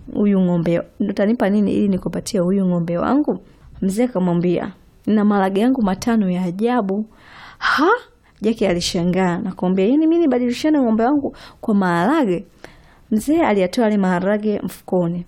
huyu ng'ombe, utanipa nini ili nikupatie huyu ng'ombe wangu? Mzee akamwambia na maharage yangu matano ya ajabu. Ha, Jaki alishangaa na kumwambia, yaani mimi nibadilishane ng'ombe wangu kwa maharage? Mzee aliyatoa yale maharage mfukoni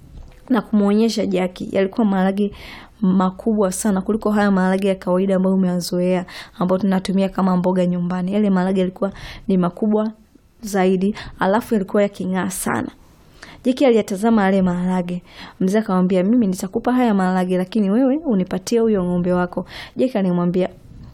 na kumwonyesha Jaki. Yalikuwa maharage makubwa sana kuliko haya maharage ya kawaida ambayo umeyazoea, ambayo tunatumia kama mboga nyumbani. Yale maharage yalikuwa ni makubwa zaidi, alafu yalikuwa yaking'aa sana. Jaki aliyatazama yale maharage. Mzee akamwambia, mimi nitakupa haya maharage, lakini wewe unipatie huyo ng'ombe wako. Jaki alimwambia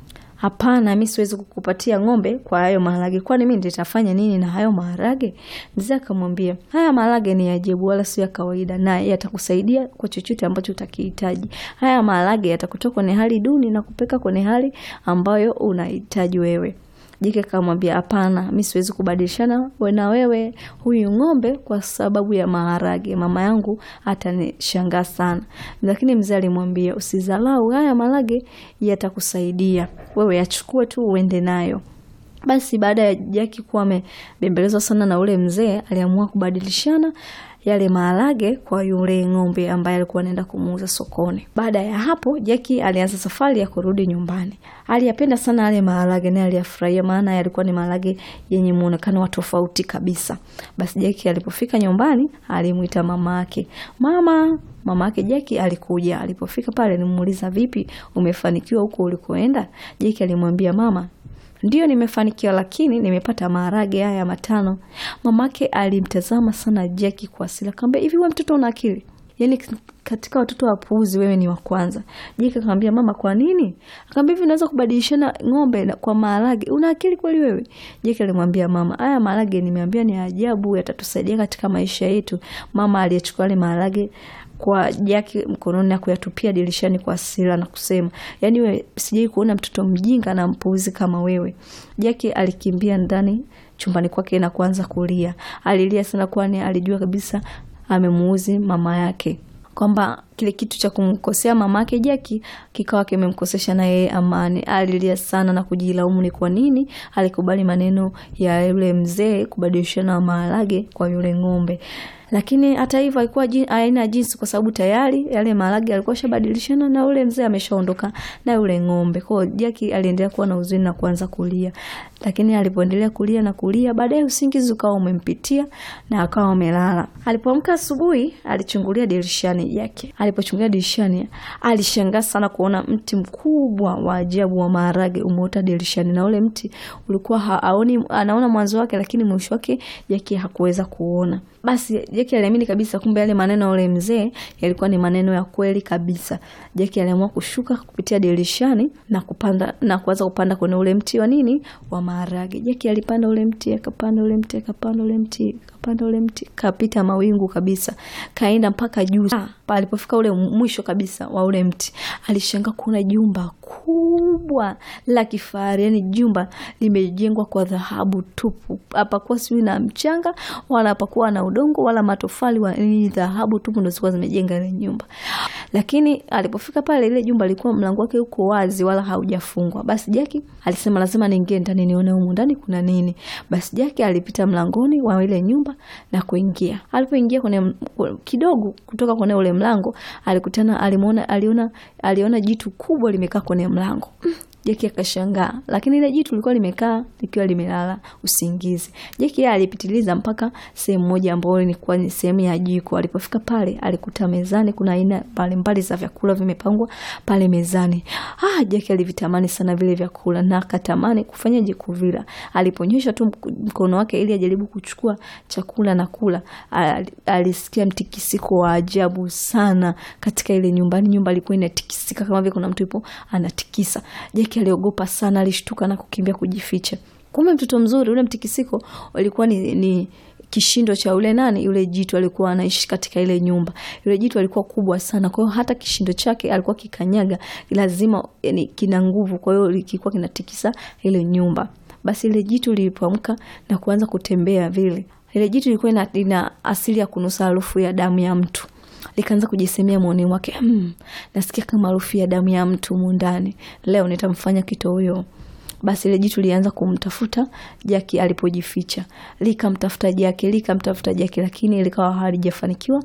Hapana, mi siwezi kukupatia ng'ombe kwa hayo maharage, kwani mi nitafanya nini na hayo maharage? Mzee akamwambia, haya maharage ni ajabu, wala sio ya kawaida, na yatakusaidia kwa chochote ambacho utakihitaji. Haya maharage yatakutoa kwenye hali duni na kupeka kwenye hali ambayo unahitaji wewe. Jike akamwambia hapana, mi siwezi kubadilishana na wewe huyu ng'ombe kwa sababu ya maharage, mama yangu atanishangaa sana. Lakini mzee alimwambia usizalau, haya maharage yatakusaidia wewe, yachukue tu uende nayo. Basi baada ya Jaki kuwa amebembelezwa sana na ule mzee, aliamua kubadilishana yale maharage kwa yule ng'ombe ambaye alikuwa anaenda kumuuza sokoni. Baada ya hapo, Jaki alianza safari ya kurudi nyumbani. Aliyapenda sana yale maharage naye aliyafurahia, maana yalikuwa ni maharage yenye muonekano wa tofauti kabisa. Basi Jaki alipofika nyumbani, alimwita mama yake. Mama, mama yake Jaki alikuja. Alipofika pale, alimuuliza vipi, umefanikiwa huko ulikoenda? Jaki alimwambia mama Ndiyo, nimefanikiwa lakini nimepata maharage haya matano. Mamake alimtazama sana Jaki kwa hasira, akamwambia hivi, wewe mtoto una akili? Yaani katika watoto wapuuzi wewe ni wa kwanza. Jaki akamwambia mama, kwa nini? Akamwambia hivi, unaweza kubadilishana ng'ombe kwa maharage? Una akili kweli wewe? Jaki alimwambia mama, haya maharage nimeambia ni ajabu, yatatusaidia katika maisha yetu. Mama aliyechukua yale maharage kwa Jaki mkononi na kuyatupia dirishani kwa hasira na kusema, yaani wewe sijai kuona mtoto mjinga na mpuuzi kama wewe. Jaki alikimbia ndani chumbani kwake na kuanza kulia. Alilia sana, kwani alijua kabisa amemuuzi mama yake, kwamba kile kitu cha kumkosea mama yake Jaki kikawa kimemkosesha na yeye amani. Alilia sana na kujilaumu ni kwa nini alikubali maneno ya yule mzee kubadilishana maharage kwa yule ng'ombe lakini hata hivyo haikuwa haina jinsi, kwa sababu tayari yale maharage alikuwa shabadilishana na ule mzee ameshaondoka na yule ng'ombe. Kwa hiyo Jaki aliendelea kuwa na huzuni na kuanza kulia, lakini alipoendelea kulia na kulia, baadaye usingizi ukawa umempitia na akawa amelala. Alipoamka asubuhi, alichungulia dirishani yake. Alipochungulia dirishani, alishangaa sana kuona mti mkubwa wa ajabu wa maharage umeota dirishani, na ule mti ulikuwa haoni, anaona mwanzo wake, lakini mwisho wake Jaki hakuweza kuona. Basi Jaki aliamini kabisa, kumbe yale maneno ya ule mzee yalikuwa ni maneno ya kweli kabisa. Jaki aliamua kushuka kupitia dirishani na kupanda na kuanza kupanda kwenye ule mti wa nini wa maharage. Jaki alipanda ule mti, akapanda ule mti, akapanda ule mti, akapanda ule mti, kapita mawingu kabisa, kaenda mpaka juu. Alipofika ule mwisho kabisa wa ule mti, alishangaa kuona jumba kubwa la kifahari, yani jumba limejengwa kwa dhahabu tupu. Hapakuwa sijui na mchanga wala hapakuwa na udongo wala matofali, ni dhahabu tupu ndo zilikuwa zimejenga ile nyumba. Lakini alipofika pale, ile jumba lilikuwa mlango wake uko wazi wala haujafungwa. Basi Jaki alisema lazima niingie ndani nione humu ndani kuna nini. Basi Jaki alipita mlangoni wa ile nyumba na kuingia. Alipoingia kwenye kidogo kutoka kwenye ule mlango, alikutana alimuona, aliona aliona jitu kubwa limekaa kwenye mlango. Jaki akashangaa, lakini ile jitu lilikuwa limekaa likiwa limelala usingizi. Jaki yeye alipitiliza mpaka sehemu moja ambayo ilikuwa ni sehemu ya jiko. Alipofika pale, alikuta mezani kuna aina mbalimbali za vyakula vimepangwa pale mezani. Ah, Jaki alivitamani sana vile vyakula na akatamani kufanyaje kuvila. Aliponyosha tu mkono wake ili ajaribu kuchukua chakula na kula, alisikia mtikisiko wa ajabu sana katika ile nyumba. Nyumba ilikuwa inatikisika kama vile kuna mtu yupo anatikisa. Jaki aliogopa sana, alishtuka na kukimbia kujificha. Kumbe mtoto mzuri, ule mtikisiko ulikuwa ni, ni kishindo cha ule nani, yule jitu alikuwa anaishi katika ile nyumba. Yule jitu alikuwa kubwa sana, kwa hiyo hata kishindo chake alikuwa kikanyaga lazima, yani kina nguvu, kwa hiyo kilikuwa kinatikisa ile nyumba. Basi ile jitu lilipoamka na kuanza kutembea vile, ile jitu lilikuwa ina, ina asili ya kunusa harufu ya damu ya mtu likaanza kujisemea moyoni mwake, hmm, nasikia kama harufu ya damu ya mtu mundani, leo nitamfanya kitoweo. Basi ile jitu lianza kumtafuta Jaki alipojificha, likamtafuta Jaki, likamtafuta Jaki, lakini likawa halijafanikiwa